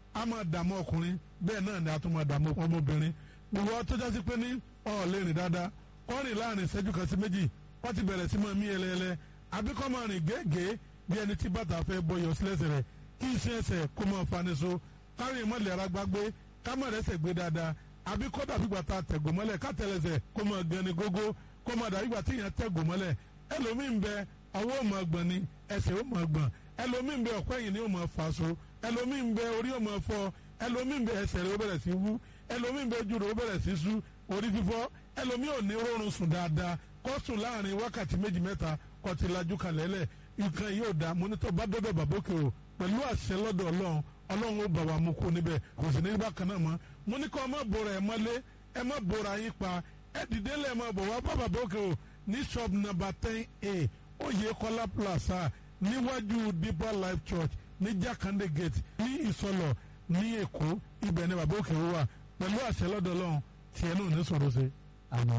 a máa dààmú ọkùnrin bẹ́ẹ̀ náà ni a tún máa dààmú ọmọbìnrin gbogbo tó jásí pé ní ọ̀ lè rìn dáadáa kọ́ rìn láàrin ìṣẹ́jú kan sí méjì wọ́n ti bẹ̀rẹ̀ sí máa mí ẹlẹ́ẹlẹ́ àbí kọ́ máa rìn gẹ́gẹ́ bí ẹni tí bàtà fẹ́ bọyọ̀ sílẹ̀sẹ̀ rẹ̀ kí iṣẹ́ ẹsẹ̀ kó máa fani so kárin ìmọ̀lẹ̀ ara gbágbé ká má rẹ́sẹ̀ gbé dáadáa àbí kọ́ dàbí gbàtà tẹ̀gò mọ́lẹ̀ ká tẹ̀lẹ̀sẹ̀ kó máa gani gógó kó máa dàbí gbàtà ìyẹn tẹ̀gò mọ́lẹ̀ ẹlòmíín bẹ ọwọ́ ò máa gbọ̀n ni ẹsẹ̀ ò máa gbọ̀n ẹlòmíín bẹ ọ̀pẹ́ yìí ni ò máa fà so ẹlòmíín bẹ orí ò máa fọ́ ẹlòmíín bẹ ẹsẹ̀ rẹ̀ ó bẹ̀rẹ̀ sí wú ẹlòmíín bẹ ojú rẹ̀ ó bẹ̀rẹ̀ sí sú orí fífọ́ ẹlòmíín ò ní rọrùn sùn dáadáa kó sùn láàrin wákàtí méjì mẹ́ta kó ti lajú kalẹ̀ lẹ̀ nǹkan yóò da mọ́nítọ̀ bá dọ́dọ̀ bàbókè o pẹ̀lú àṣẹ lọ́dọ̀ ọlọ́run ọlọ́run ó bà wá mú kó níbẹ̀ kò sì ní bákan náà mọ́ mo ní kọ́ ẹ má bora ẹ mọ́lé ẹ má bora yín pa ẹ dìde lẹ́ẹ̀ má bọ̀ wá bá bàbókè o ní shop number ten a Oyèkọ́lá plaza níwájú deeper life church ní Jakande gate ní Ìsọlọ̀ ní Èkó ibẹ̀ ni bàbókè o wà pẹ̀lú àṣẹ lọ́dọ̀ ọlọ́run tiẹ̀ náà ní sọ̀rọ̀ sí. àmọ́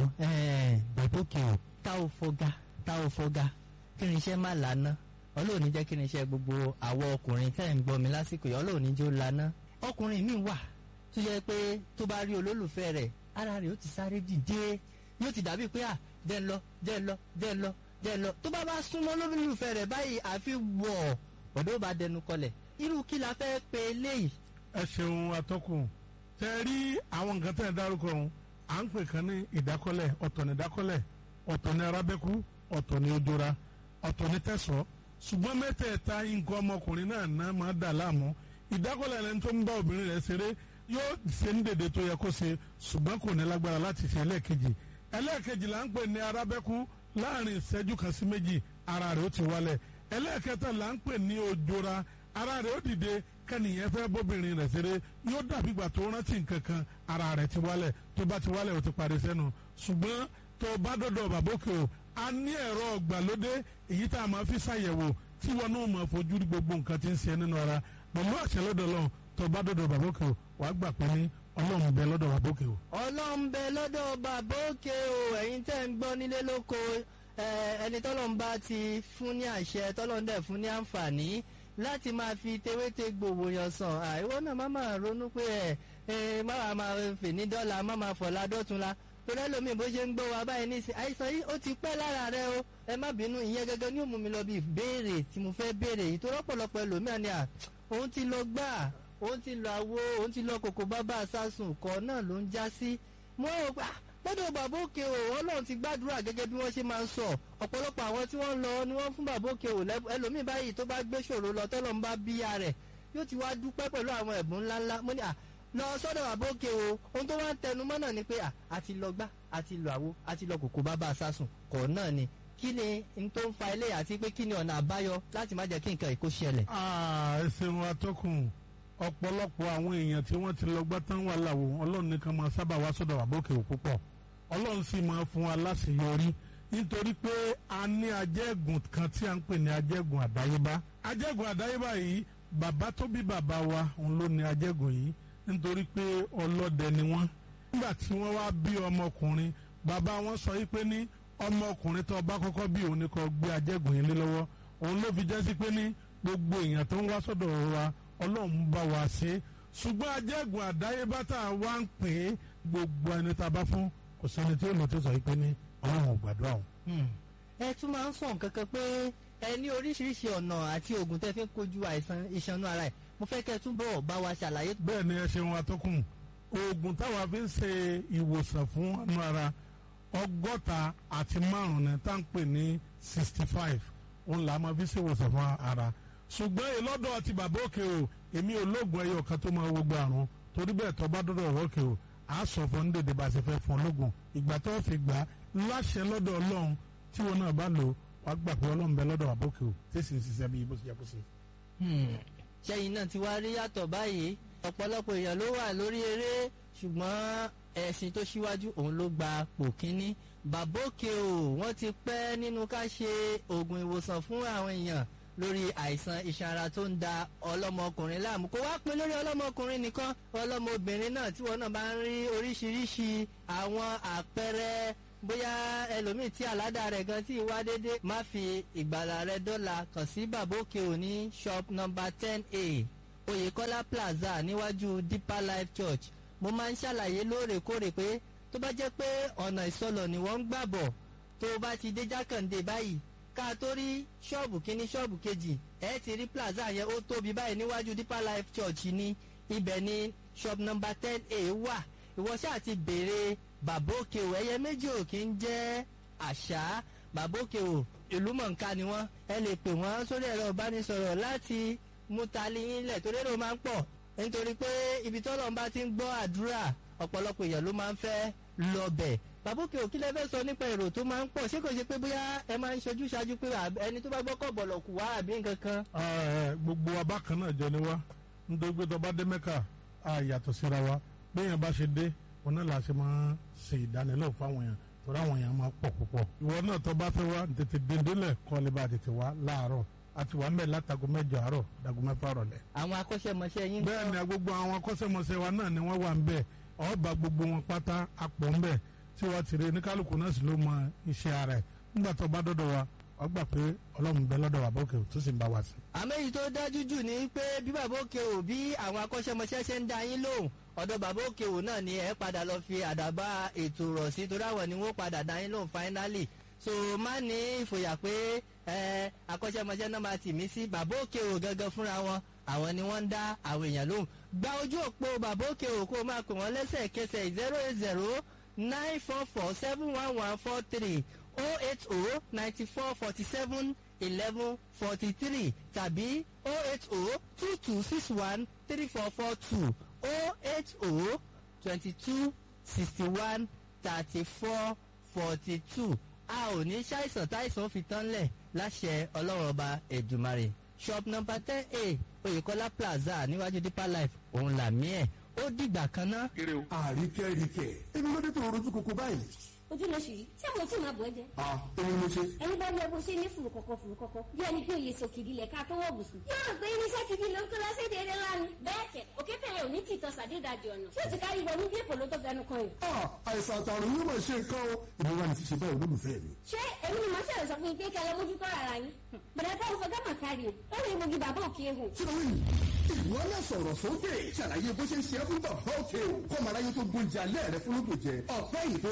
ẹ bàbókè o tá ò fọgá tá ò fọgá kí ni iṣẹ́ má lànà ọlọ́run ní jẹ́ kí ni iṣẹ́ gbogbo àwọ ọkùnrin tẹ́ ń gbọ́ mi lásìkò yìí ọlọ́run ní jẹ́ ó lànà ọkùnrin mi wà tó yẹ pé tó bá rí olólùfẹ́ rẹ̀ ara rẹ̀ ó ti sáré dìde yóò ti dàbí pé à jẹ́ ń lọ jẹ́ ń lọ jẹ́ ń lọ jẹ́ ń lọ tó bá bá súnmọ́ olólùfẹ́ rẹ̀ báyìí àfi wọ̀ ọ̀dọ́ bá dẹnu kọlẹ̀ irú kí la fẹ́ pe eléyìí. ẹ ṣeun atọ́kùn tẹ rí àwọn nǹkan tẹ́ ẹ dárúkọ ọ̀hún à ń pè kan ní ìdákọ́lẹ̀ ọ̀tọ̀ ní ìdákọ́lẹ̀ ọ̀tọ̀ ní arábẹ́kú ọ̀tọ̀ ní ojora ọ̀tọ̀ ní tẹ̀sọ́ ṣùgbọ́n mẹ́tẹ̀ẹ̀ta nǹkan ọmọkùnrin náà náà máa dà láàmú ìdákọ́lẹ̀ ẹni tó ń bá obìnrin rẹ̀ ṣeré yóò ṣe ní dèdè tó yẹ kó ṣe ṣùgbọ́n kò ní lágbára láti ṣe ẹlẹ́ẹ̀kejì ẹlẹ́ẹ̀kejì là ń pè ní arábẹ́kú láàrin ìṣẹ́jú kan sí méjì ara rẹ̀ ó ti wálẹ̀ ẹlẹ́ẹ̀kẹta là ń pè ní ojora ara rẹ̀ ó dìde kẹ́nìyẹn fẹ́ bóbìnrin rẹ̀ ṣeré yóò dàbí ìgbà tó rántí nǹkan kan ara rẹ̀ ti wálẹ̀ tó bá ti wálẹ̀ ó ti parí sẹ́nu ṣùgbọ́n tó bá dọ̀dọ̀ bàbókè o a ní ẹ̀rọ ọ̀gbàlódé èyí tá a máa fi ṣàyẹ̀wò tí wọn náà máa fojú rí gbogbo nǹkan tí ń ṣe nínú ara pẹ̀lú àṣẹ lọ́dọ̀ lọ́hùn tó bá dọ̀dọ̀ bàbókè o wàá gbà pé ní ọlọ́run bẹ lọ́dọ̀ bàbókè o. ọlọ́run bẹ lọ́dọ̀ bàbókè o ẹ̀yin tẹ́ ń gbọ́ nílé lóko ẹni tọ́lọ́run bá ti fún ní àṣẹ tọ́lọ́run dẹ̀ fún ní àǹfààní láti máa fi tewéte gbòòwò yàn sàn àìwọ́ náà má máa ronú pé ẹ ẹ má wàá máa fè ní dọ́là má máa fọ̀lá dọ́tunla torí ẹlòmíì bó ṣe ń gbọ́ wa báyìí nísìn àìsàn yìí ó ti pẹ́ lára rẹ o ẹ má bínú ìyẹn gẹ́gẹ́ ní ó mú mi lọ bí ìbéèrè tí mo fẹ́ béèrè yìí tó rọ́pọ̀lọpọ̀ ẹlòmíà ni à òun ti lọ gbà òun ti lọ àwo òun ti lọ kòkó bábà sásùn kọ́ náà ló ń já sí mo rò pé lọ́dọ̀ bàbá òkè o ọlọ́run ti gbàdúrà gẹ́gẹ́ bí wọ́n ṣe máa ń sọ ọ̀pọ̀lọpọ̀ àwọn tí wọ́n lọ ni wọ́n fún bàbá òkè o ẹlòmíì báyìí tó bá gbé ṣòro lọ tọ́lọ́ ń bá bíyà rẹ̀ yóò ti wá dúpẹ́ pẹ̀lú àwọn ẹ̀bùn ńláńlá mo ní à lọ sọ́dọ̀ bàbá òkè o ohun tó wá ń tẹnu mọ́ náà ni pé à àti lọ gbá àti lọ àwo àti lọ kòkó bàbá sásùn kọ̀ náà ni kí ni n tó ń fa ilé àti pé kí ni ọ̀nà àbáyọ láti má jẹ́ kí nǹkan ìkó ṣẹlẹ̀. ẹ ṣeun atọ́kùn ọ̀pọ̀lọpọ̀ àwọn èèyàn tí wọ́n ti lọ gbá tán wà láwo ọlọ́run nìkan máa sábà wá sọ́dọ̀ bàbá òkè o púpọ̀ ọlọ́run sì máa fún wa láṣeyọrí nítorí pé a ní ajẹ́gùn kan tí a ń pè ní ajẹ́gùn àdáyébá ajẹ́gùn àdáyébá yìí bàbá tó bí bàbá wa òun ló ní ajẹ́gùn yìí nítorí pé ọlọ́dẹ ni wọ́n nígbà tí wọ́n wá bí ọmọkùnrin bàbá wọn sọ yìí pé ní ọmọkùnrin tó bá kọ́kọ́ bí òun ni kó gbé ajẹ́gùn yìí lé lọ́wọ́ òun ló fi jẹ́ sí pé ní gbogbo èèyàn tó ń wá sọ́dọ̀ wa ọlọ́run bá wa ṣe ṣùgbọ́n ajẹ́gùn àdáyébá tá a wá ń pè é gbogbo ẹni tá a bá fún kò sẹ́ni tí ó lọ tó sọ yìí pé ní ọlọ́run ò gbàdúrà o. ẹ tún máa ń sọ nǹkan kan pé ẹ ní oríṣiríṣi ọ̀nà àti oògùn tẹ́ fi ń kojú àìsàn ìṣanú ara ẹ̀ mo fẹ́ kẹ́ ẹ túbọ̀ bá wa ṣàlàyé. bẹ́ẹ̀ ni ẹ ṣeun atọ́kùn oògùn táwa fi ń ṣe ìwòsàn fún ọ̀nà ara ọgọ́ta àti márùn-ún ni tá à ń pè ní sixty five òun là á máa fi ṣe ìwòsàn fún ara ṣùgbọ́n ìlọ́dọ̀ àti bàbá òkè o èmi ò lóògùn ẹyọ kan tó máa wọgbọ àrùn torí bẹ́ẹ̀ tó bá dọ́dọ̀ òkè o a sọ fún ní dèdè bá a ṣe fẹ́ fún ológun ìgbà tó fi gbà á láṣẹ lọ́dọ̀ ọlọ́run tí wọn náà bá lò wàá gbà pé ọlọ́run bẹ lọ́dọ̀ àbókè o tí sì ń ṣiṣẹ́ bí bó ṣe yẹ kó ṣe. ṣẹ́yìn náà ti wá rí yàtọ̀ báyìí ọ̀pọ̀lọpọ̀ èèyàn ló wà lórí eré ṣùgbọ́n ẹ̀sìn tó ṣíwájú òun ló gba pò kínní bàbókè o wọ́n ti pẹ́ nínú ká ṣe oògùn ìwòsàn fún àwọn èèyàn lórí àìsàn iṣan ara tó ń da ọlọ́mọkùnrin láàmú kó wá pin lórí ọlọ́mọkùnrin nìkan ọlọ́mọbìnrin náà tí wọn náà bá ń rí oríṣiríṣi àwọn àpẹẹrẹ bóyá ẹlòmíì tí àládà rẹ̀ gan tí wá dédé má fi ìgbàlà rẹ̀ dọ́là kàn sí bàbókè òní shop number ten a oyèkọ́lá plaza níwájú deeper life church mo máa ń ṣàlàyé lóòrèkóòrè pé tó bá jẹ́ pé ọ̀nà ìsọlọ̀ ni wọ́n ń gbà bọ̀ tó o bá ti dé jákàndé báyìí ká tó rí ṣọ́ọ̀bù kínní ṣọ́ọ̀bù kejì ẹ ti rí plaza yẹn ó tóbi báyìí níwájú deeper life church ní ibẹ̀ ni shop number ten a wà ìwọ ṣáà ti béèrè bàbá òkè o ẹyẹ méjì ò kí ń jẹ́ àṣà bàbá òkè o ìlú mọ̀ǹká ni wọ́n ẹ lè pè wọ́n sórí ẹ̀rọ ìbánisọ̀rọ̀ láti mú tali yín lẹ̀ torí èrò máa ń pọ̀ nítorí pé ibi tọ́lọ̀ ń bá ti ń gbọ́ àdúrà ọ̀pọ̀lọpọ̀ èèyàn ló máa ń fẹ́ lọ bẹ̀ bàbá òkè òkí lẹ́fẹ́ sọ nípa èrò tó máa ń pọ̀ ṣé kò ṣe pé bóyá ẹ máa ń ṣojú ṣáájú pé ẹni tó bá gbọ́ kọ̀ bọ̀lọ̀ kù wá àbí nǹkan kan. gbogbo wa bákan náà jẹ ni wá nítorí pé tọba dé mẹ́kà á yàtọ̀ síra wa béèyàn bá ṣe dé wọn náà la ṣe máa ṣe ìdánilẹ́wò fáwọn èèyàn torí àwọn èèyàn máa pọ̀ púpọ̀. ìwọ náà tọba fẹ́ wá tètè dèndélẹ̀ kọ́ lè bá tètè wá láàárọ̀ àti wà mẹ́ látago mẹ́jọ àárọ̀ dago mẹ́fà rọ̀lẹ́. àwọn akọ́ṣẹ́mọṣẹ́ yín. bẹ́ẹ̀ ni gbogbo àwọn akọ́ṣẹ́mọṣẹ́ wa náà ni wọ́n wà ń bẹ̀ ọba gbogbo wọn pátá apọ̀ ń bẹ̀ tí wọ́n ti rí oníkálukú náà sì ló mọ iṣẹ́ ara ẹ̀ nígbà tó bá dọ́dọ̀ wa ọ gbà pé ọlọ́run bẹ lọ́dọ̀ bàbá òkè tó sì ń bá wa sí. àmọ́ èyí tó dájú jù ni pé bí bàbá òkè ò bí àwọn akọ́ṣẹ́mọṣẹ́ ṣe ń dá yín lóhùn ọ̀dọ̀ bàbá òkè ò náà ni ẹ padà lọ fi àdàbà ètò rọ̀ sí torí àwọn ni wọ́n padà dá yín lóhùn finally so má ní ìfòyà pé ẹ akọ́ṣẹ́mọṣẹ́ náà máa tì mí sí bàbá òkè ò gangan fúnra wọn àwọn ni wọ́n ń dá àwọn èèyàn lóhùn gba ojú òpó bàbá òkè ò kó o máa pè wọ́n lẹ́sẹ̀kẹsẹ̀ zero eight zero nine four four seven one one four three oh eight oh ninety four forty seven eleven forty three tàbí oh eight oh two two six one three four four two oh eight oh twenty two sixty one thirty four forty two a ò ní ṣàìsàn táìsàn fi tán lẹ̀ láṣẹ ọlọ́run ọba ẹ̀dùmarè shop number ten a oyèkọ́lá plaza níwájú deeper life òun làmí ẹ̀ ó dìgbà kan ná. àríkẹ́ríkẹ́ èmi ló dé tó rojú koko báyìí. ojú ló ṣì rí ṣé mo tí máa bọ̀ ẹ́ jẹ́. a èmi ló ṣe. ẹni bá rí ẹbùn ṣe ní fùrù kọ̀kọ̀ fùrù kọ̀kọ̀ bí ẹni pé òye sòkìdí lẹ̀ ká tó wọ̀ bùsùn. yóò rò pé irinṣẹ́ gidi ló ń kó lọ sí èdè ńlá ni. bẹ́ẹ̀ kẹ̀ òkè tẹ̀yẹ ò ní tìtọ́ sàdédàjì ọ̀nà tí ó ti kárí wọnú bí èpò ló tó fẹnu kan yìí. a àìsàn àtàrùn yóò máa ṣe nǹkan o èmi wà ní ti ṣe báyìí olólùfẹ́ mi. ṣé èmi ni màá ṣẹlẹ̀ sọ fún yín pé kẹ́ lọ mójútó ara yín. bẹ̀rẹ̀ táwọn fọ gámà kárí o ó lè mogi bàbá òkè ehò. kílówì ìwọ náà sọ̀rọ̀ sókè ṣàlàyé bó ṣe ń ṣe é fún bàbá òkè o kọ́mọ aráyé tó gbóúnjẹ alẹ́ rẹ fún lóògùn jẹ ọ̀pẹ́ yìí tó